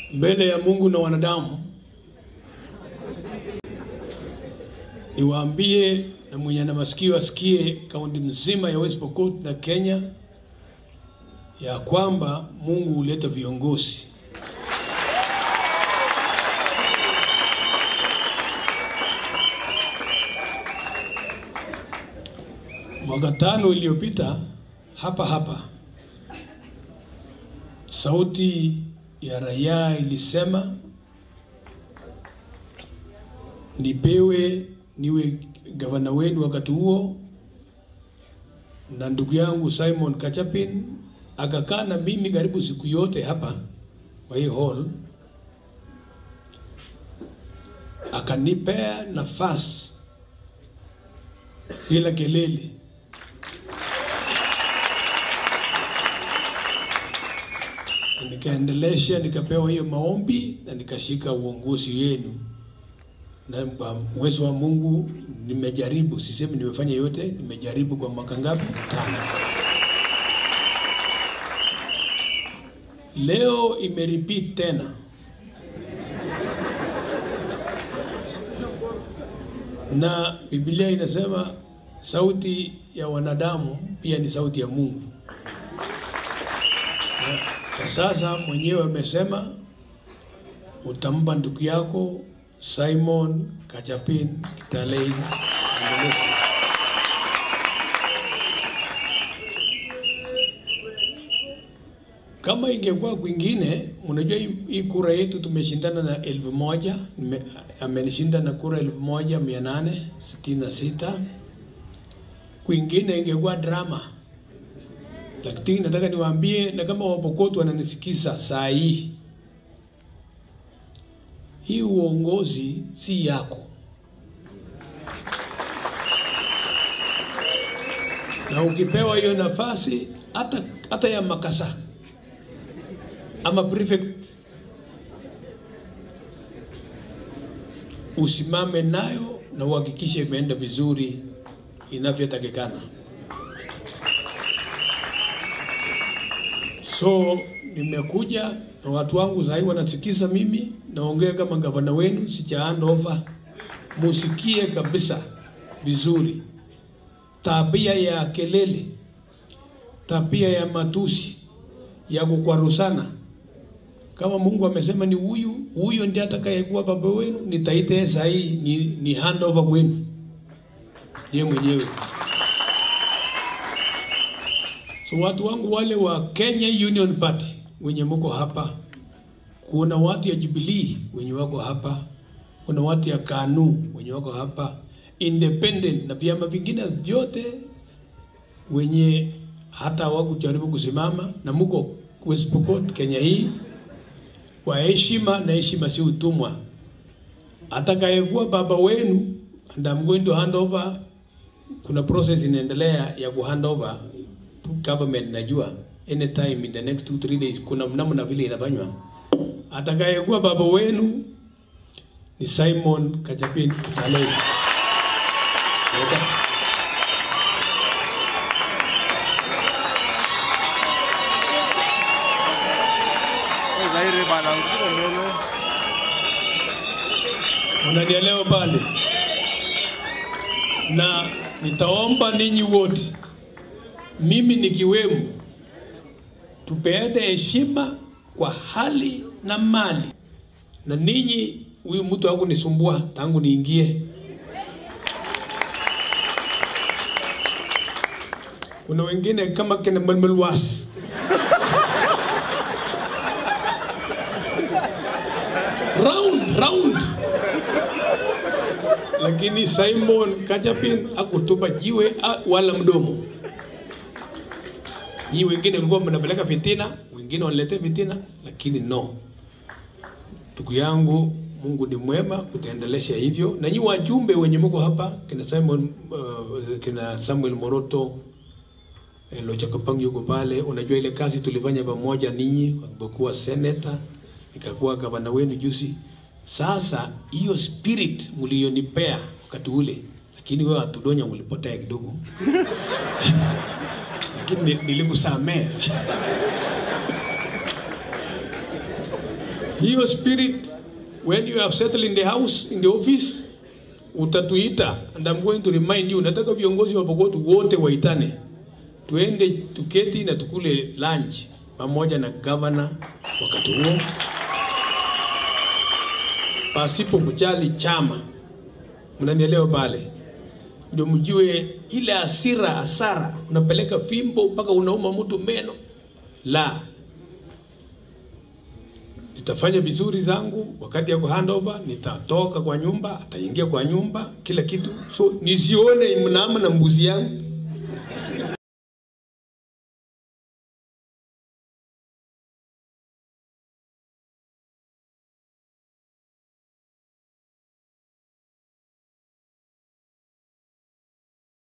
mbele ya Mungu na wanadamu, niwaambie na mwenye na masikio asikie, kaunti mzima ya West Pokot na Kenya, ya kwamba Mungu huleta viongozi. Mwaka tano iliyopita hapa hapa, sauti ya raia ilisema nipewe niwe gavana wenu wakati huo, na ndugu yangu Simon Kachapin akakaa na mimi karibu siku yote hapa kwa hii hall, akanipea nafasi bila kelele. Nikaendelesha, nikapewa hiyo maombi na nikashika uongozi wenu na kwa uwezo wa Mungu nimejaribu, sisemi nimefanya yote, nimejaribu kwa mwaka ngapi? Tano. Leo imerepeat tena, na Biblia inasema sauti ya wanadamu pia ni sauti ya Mungu. Na Kwa sasa mwenyewe amesema utampa ndugu yako Simon Kachapin Kitalei Indonesia. Kama ingekuwa kwingine, unajua hii hii kura yetu tumeshindana na elfu moja nime- amenishinda na kura elfu moja mia nane sitini na sita kwingine ingekuwa drama, lakini nataka niwaambie, na kama Wapokot wananisikiza saa hii hii uongozi si yako, na ukipewa hiyo nafasi hata hata ya makasa ama prefect, usimame nayo na uhakikishe imeenda vizuri inavyotakikana. So nimekuja na watu wangu sahii wanasikiza mimi naongea kama gavana wenu, sicha hand over. Musikie kabisa vizuri tabia ya kelele, tabia ya matusi, ya kukwarusana. Kama Mungu amesema ni huyu huyo ndiye atakayekuwa baba wenu, nitaita yeye saa hii ni, ni hand over kwenu yeye mwenyewe. So watu wangu wale wa Kenya Union Party wenye mko hapa, kuna watu ya Jubilee wenye wako hapa, kuna watu ya KANU wenye wako hapa, independent na vyama vingine vyote wenye hata hawakujaribu kusimama na mko West Pokot Kenya hii, kwa heshima na heshima si utumwa. Atakayekuwa baba wenu and I'm going to hand over, kuna process inaendelea ya ku hand over government najua anytime in the next two three days kuna namna vile inafanywa. Atakayekuwa baba wenu ni Simon Kachapin Kitalei. Leta. Zaire bana, ukiko mbele. Unanielewa pale? Na nitaomba ninyi wote, mimi nikiwemo, tupeane heshima kwa hali na mali, na ninyi, huyu mtu hakunisumbua tangu niingie. Kuna wengine kama kina Malmalwas round round lakini Simon Kachapin akutupa jiwe ah, wala mdomo. Nyi wengine mlikuwa mnapeleka fitina, wengine wanalete fitina, lakini no. Ndugu yangu, Mungu ni mwema, utaendelesha hivyo. Na nyi wajumbe wenye mko hapa, kina Simon uh, kina Samuel Moroto eh, Lochakapang yuko pale. Unajua ile kazi tulifanya pamoja ninyi, alipokuwa senator, nikakuwa gavana wenu juzi. Sasa hiyo spirit mlionipea wakati ule, lakini wewe atudonya ulipotea kidogo lakini ni- nilikusamea hiyo spirit when you have settled in the house in the office utatuita and I'm going to remind you nataka viongozi wa Pokot wote waitane tuende tuketi na tukule lunch pamoja na governor wakati huo pasipo kujali chama mnanielewa pale ndio mjue ile hasira hasara unapeleka fimbo mpaka unauma mtu meno la nitafanya vizuri zangu wakati ya handover nitatoka kwa nyumba ataingia kwa nyumba kila kitu so nisione mnaama na mbuzi yangu